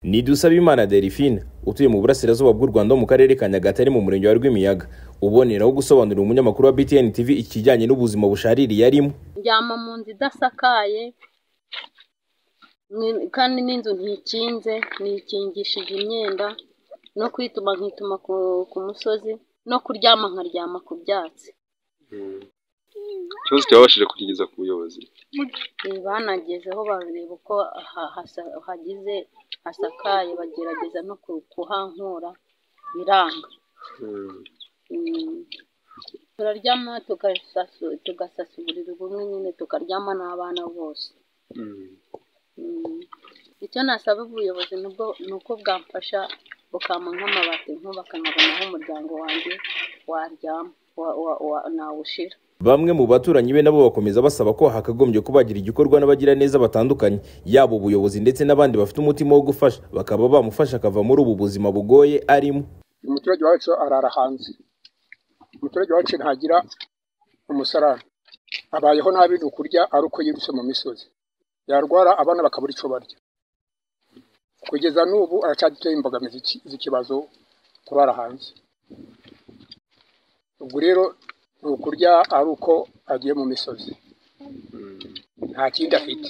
ni Dusabimana Delphine utuye mu burasirazuba bw'u Rwanda mu karere ka Nyagatare mu murenge wa Rwimiyaga uboneraho gusobanurira umunyamakuru wa BTN TV ikijyanye n'ubuzima bushaririye arimo ndyama mu nzu idasakaye ni- kandi n'inzu ntikinze nikingishije imyenda no kwituma nkituma ku, ku musozi no kuryama nkaryama ku byatsi ikibazo cyabashije kugeza ku buyobozi Ibi banagezeho bareba uko aha- hasa- hagize hasakaye bagerageza no ku- kuhankura biranga Mm. turaryama tugasasu- tugasasa uburiri bumwe nyine tukaryama n'abana bose Mm. icyo nasaba ubuyobozi nubwo ni uko bwamfasha bukampa nk'amabati nkubaka nkabona aho umuryango wanjye waryama wa- wa- wa- nawushira Bamwe mu baturanyi be nabo bakomeza basaba ko hakagombye kubagira igikorwa n'abagira neza batandukanye yaba ubuyobozi ndetse n'abandi bafite umutima wo gufasha bakaba bamufasha akava muri ubu buzima bugoye arimo umuturage wacu arara hanze umuturage wacu ntagira umusarane abayeho nabi ni ukurya ari uko yirutse mu misozi yarwara abana bakabura icyo barya kugeza n'ubu aracyaduteye imbogamizi z'iki- z'ikibazo kurara hanze ubwo rero ni ukurya ari uko agiye mu misozi nta kindi afite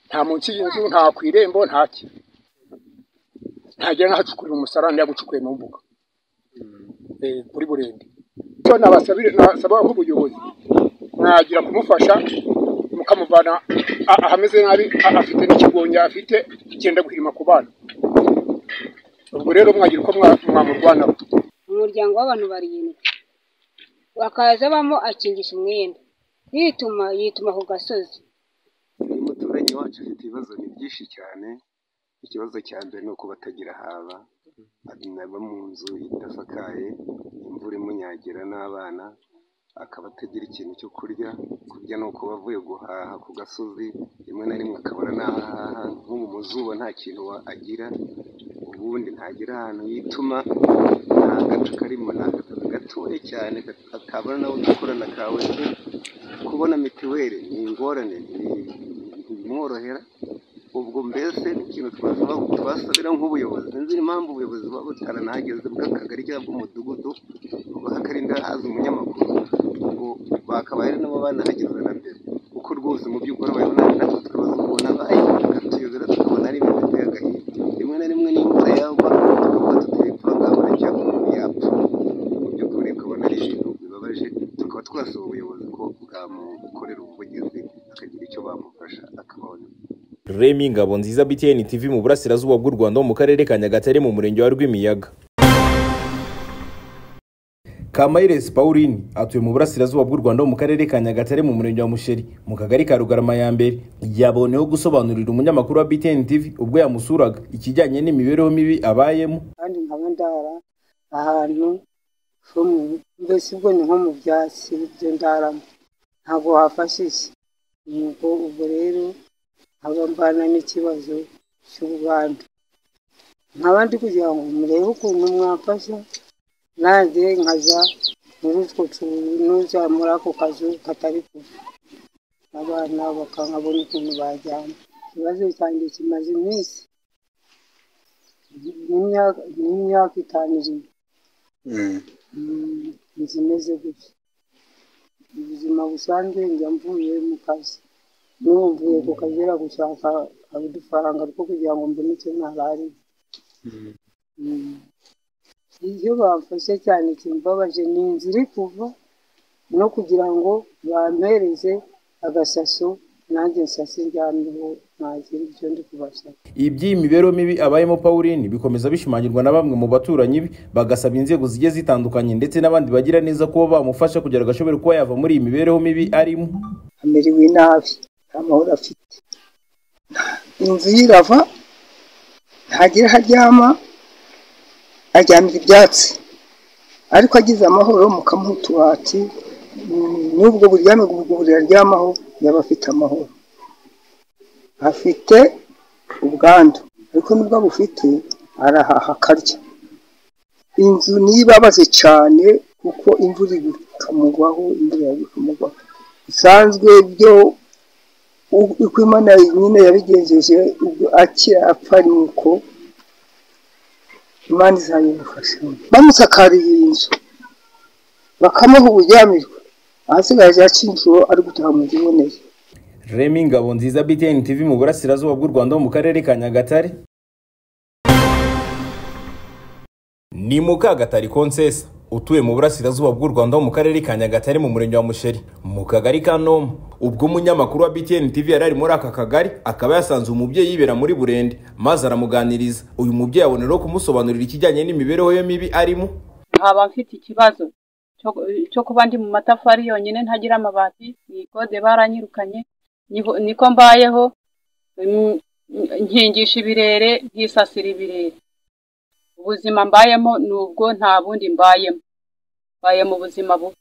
nta munsi y'inzu nta ku irembo nta ki ntagira n'ahacukurira umusarane yagucukuye mu mbuga eh, kuri burende so nabasabire nasaba nk'ubuyobozi mwagira kumufasha mukamuvana a- ahameze nabi a- afite n'ikigonya afite cyenda guhirima ku bana ubwo rero mwagira uko mwa- mwamurwanaho umuryango w'abantu barindwi bakaza bamo akingisha umwenda yituma yituma ku gasozi umuturanyi wacu afite ibibazo ni byinshi cyane ikibazo cya mbere ni uko batagira haba aba mu nzu idasakaye imvura imunyagira n'abana akaba atagira ikintu cyo kurya kurya ni uko bavuye guhaha ku gasozi rimwe na rimwe akabura n'aho ahaha nko mu zuba nta kintu wa- agira ubundi ntagira ahantu yituma nta gace karimo ni agataka gatoya cyane atabona nawe udukorana kawe se kubona mituweli ni ingorane ni- ntibimworohera ubwo mbese ni ikintu twasaba twasabira nk'ubuyobozi sinzi impamvu ubuyobozi buba butaranahageze bw'akagari cyangwa bw'umudugudu hakarinda haza umunyamakuru ngo bakabaye nabo banahageze na mbere kuko rwose mu by'ukuri abayeho nabi natwe tukabaza ukuntu abaye bakatuyobera tukabona ari ibintu biteye agahinda rimwe na rimwe n'imvura yagwa tukavuga tuteye ipfa ngabura cyangwa umuntu yapfa mu by'ukuri ukabona ari ibintu bibabaje tukaba twasaba ubuyobozi ko bwamukorera ubuvugizi akagira icyo bamufasha akabona Remy Ngabo nziza BTN TV mu burasirazuba bw'u Rwanda mu karere ka Nyagatare mu murenge wa Rwimiyaga Kamayires Pauline atuye mu burasirazuba bw'u Rwanda mu karere ka Nyagatare mu murenge wa Musheri mu kagari ka Rugarama ya mbere yaboneyeho gusobanurira umunyamakuru wa BTN TV ubwo yamusuraga ikijyanye n'imibereho mibi abayemo kandi nkaba ndara ahantu ho mu- mbese ubwo ni nko mu byatsi ibyo ndaramo ntabwo wafashisha nuko ubwo rero nkaba mbana n'ikibazo cy'ubwandu nkaba ndi kugira ngo murebe ukuntu mwafasha nanjye nkaja muri utwo tunuza muri ako kazu katari kuva abana bakankabona ukuntu bajyana ikibazo cyanjye kimaze iminsi n'imyaka n'imyaka itanu iri Mm, inzu imeze gutya ubuzima busanzwe njya mvuye mu kazi n'ubu mvuye ku kazi era gushaka udufaranga two kugira ngo mbone icyo narari iyo bamfashe cyane kimbabaje ni inzu iri kuva no kugira ngo bampereze agasaso nanjye nsase ndyamyeho ntagira ibyo ndi kubasaba iby'iyi mibereho mibi abayemo Pauline bikomeza bishimangirwa na bamwe mu baturanyi be bagasaba inzego zigiye zitandukanye ndetse n'abandi bagira neza kuba bamufasha kugira agashobore kuba yava muri iyi mibereho mibi arimo amerewe nabi nta mahoro afite inzu ye irava ntagira aho aryama aryamira ibyatsi ariko agize amahoro mukamuha utubati mm, n'ubwo buryame ubwo buriri aryamaho yaba afite amahoro afite ubwandu ariko n'ubwo abufite arahaha akarya inzu niyo ibabaze cyane kuko imvura iri gutumugwaho imvura iri gutumugwaho bisanzwe byo uko imana nyine yabigenjeje ubwo akira apfa ni uko imana izabimufasha bamusakariye iyi nzu bakamuha ubujyamirwa ahasigaje yacinjiwe ari gutaha mu nzu iboneye remi ngabo nziza btn tv mu burasirazuba bw'u rwanda ho mu karere ka nyagatare ni mukagatari konsesa utuye mu burasirazuba bw'u rwanda ho mu karere ka nyagatare mu murenge wa musheri mu kagari ka noma ubwo umunyamakuru wa btn tv yari ari muri aka kagari akaba yasanze umubyeyi yibera muri burende maze aramuganiriza uyu mubyeyi aboneraho kumusobanurira ikijyanye n'imibereho ye mibi arimo nkaba mfite ikibazo cyo- cyo kuba ndi mu matafari yonyine ntagira amabati mu ikode baranyirukanye niho- niko mbayeho mm, nkingisha ibirere nkisasira ibirere ubuzima mbayemo ni ubwo nta bundi mbayemo mbaye mu buzima bubi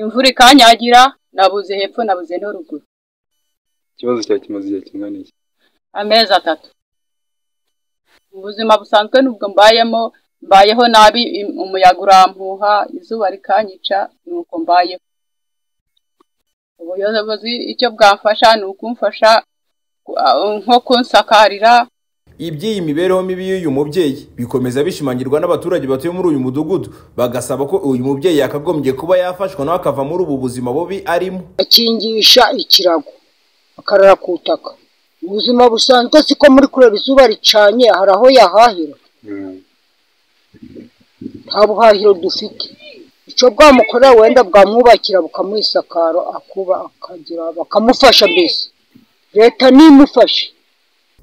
imvura ikanyagira nabuze hepfo nabuze no ruguru Ikibazo cyawe kimaze igihe kingana iki? amezi atatu mu buzima busanzwe nubwo mbayemo mbayeho nabi im- umuyaga urampuha izuba rikanyica nuko mbayeho ubuyobozi icyo bwamfasha ni ukumfasha ku- a- nko kunsakarira iby'iyi mibereho mibi y'uyu mubyeyi bikomeza bishimangirwa n'abaturage batuye muri uyu mudugudu bagasaba ko uyu mubyeyi yakagombye kuba yafashwa nawe akava muri ubu buzima bubi arimo akingisha ikirago akarara ku butaka mu buzima busanzwe siko muri kureba izuba ricanye hari aho yahahira Mm. nta buhahiro dufite icyo bwamukorera wenda bwamwubakira bukamuha isakaro akuba akagira bakamufasha mbese leta nimufashe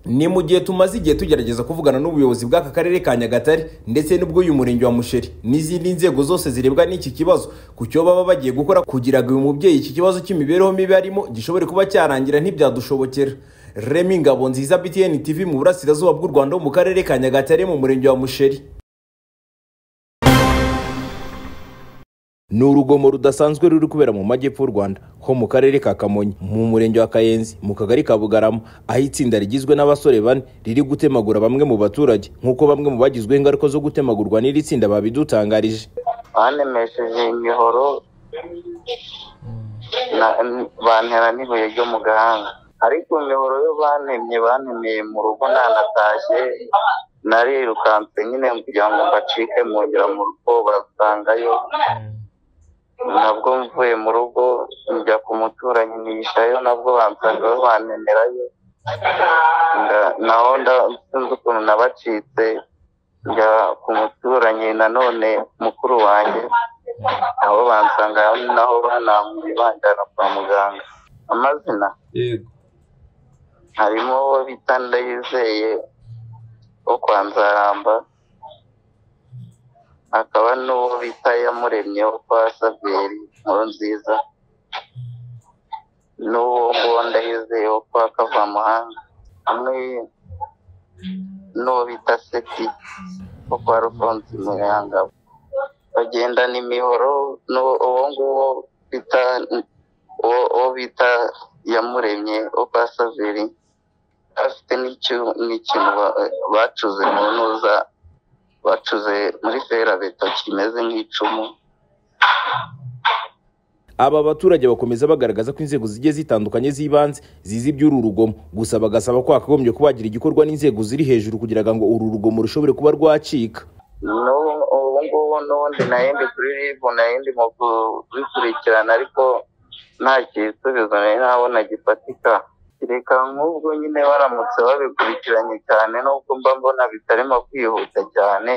ni mu gihe tumaze igihe tugerageza kuvugana n'ubuyobozi bw'aka karere ka nyagatare ndetse n'ubw'uyu murenge wa musheri n'izindi nzego zose zirebwa n'iki kibazo ku cyo baba bagiye gukora kugira ngo uyu mubyeyi iki kibazo cy'imibereho mibi arimo gishobore kuba cyarangira ntibyadushobokera remi ngabo nziza btn tv mu burasirazuba bw'u rwanda ho mu karere ka nyagatare mu murenge wa musheri ni urugomo rudasanzwe ruri kubera mu majyepfo y'u rwanda ho mu karere ka kamonyi mu murenge wa kayenzi mu kagari ka bugarama aho itsinda rigizwe n'abasore bane riri gutemagura bamwe mu baturage nk'uko bamwe mu bagizweho ingaruka zo gutemagurwa n'iri tsinda babidutangarije banemesheje imihoro na- n- bantera n'ibuye ryo mu gahanga ariko imihoro yo bantemye bantemeye mu rugo nanatashye narirukanse nyine kugira ngo mbacike mu nzira mu rugo barasangayo nabwo mvuye mu rugo njya ku muturanyi niyicayo nabwo bansagayo bantemerayo nda- naho nda- sinzi ukuntu nabacitse njya ku muturanyi nanone mukuru wanjye nabo bansanga hamwe naho banankuye banjyana kwa muganga amazina Yego. harimo uwo bita ndayizeye wo kwa nzaramba hakaba n'uwo bita yamuremye wo kwa saveri nkuru nziza n'uwo nguwo ndayizeye wo kwa kavamuhanga hamwe n'uwo bita seti wo kwa rufonsi muyanga bagendana imihoro n'uwo uwo nguwo bita uwo uwo bita yamuremye wo kwa saveri afite n'icyu- n'ikintu ba- bacuze mu ntuza bacuze muri ferabeto kimeze nk'icumu aba baturage bakomeza bagaragaza ko inzego zigiye zitandukanye z'ibanze zizi iby'uru rugomo gusa bagasaba ko hakagombye kuba hagira igikorwa n'inzego ziri hejuru kugira ngo uru rugomo rushobore kuba rwacika n'ubu ubu ngubu n'ubundi nayindi kuri ribu nayindi mu kubikurikirana ariko nta gisubizo nari nabona gifatika reka nk'ubwo nyine baramutse babikurikiranye cyane n'ubwo mba mbona bitarimo kwihuta cyane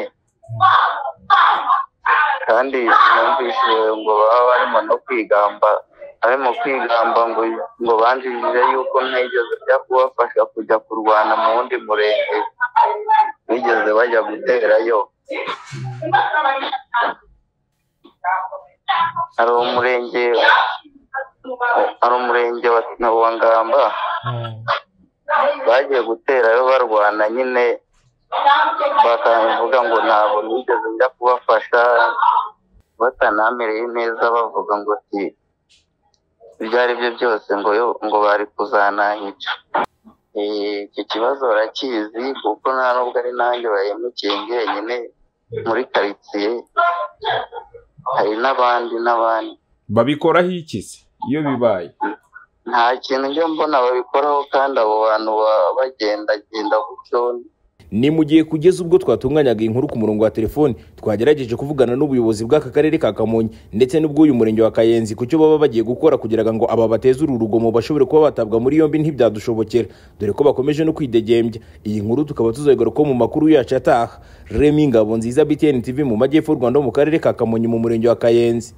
kandi numvise ngo baba barimo no kwigamba barimo kwigamba ngo ngo banjirire yuko ntigeze bijya kubafasha kujya kurwana mu wundi murenge bigeze bajya guterayo hari umurenge hari umurenge wa wa ngamba bagiye guterayo barwana nyine bakavuga ngo ntabwo nigeze njya kubafasha batanamereye neza bavuga ngo si ibyo ari byo byose ngo yo ngo bari kuzananyica Eh, iki kibazo barakizi kuko nta nubwo ari nanjye bahemukiye njyenyine muri karitsiye hari n'abandi n'abandi Babikoraho iki se iyo bibaye? nta kintu njya mbona babikoraho kandi abo bantu baba bagendagenda gutyo ni mu gihe kugeza ubwo twatunganyaga inkuru ku murongo wa telefoni twagerageje kuvugana n'ubuyobozi bw'aka karere ka kamonyi ndetse n'ubw'uyu murenge wa kayenzi ku cyo baba bagiye gukora kugira ngo aba bateze uru rugomo bashobore kuba batabwa muri yombi ntibyadushobokera dore ko bakomeje no kwidegembya iyi nkuru tukaba tuzayigaruka mu makuru yacu ataha remi ngabo nziza btn tv mu majyepfo y'u rwanda mu karere ka kamonyi mu murenge wa kayenzi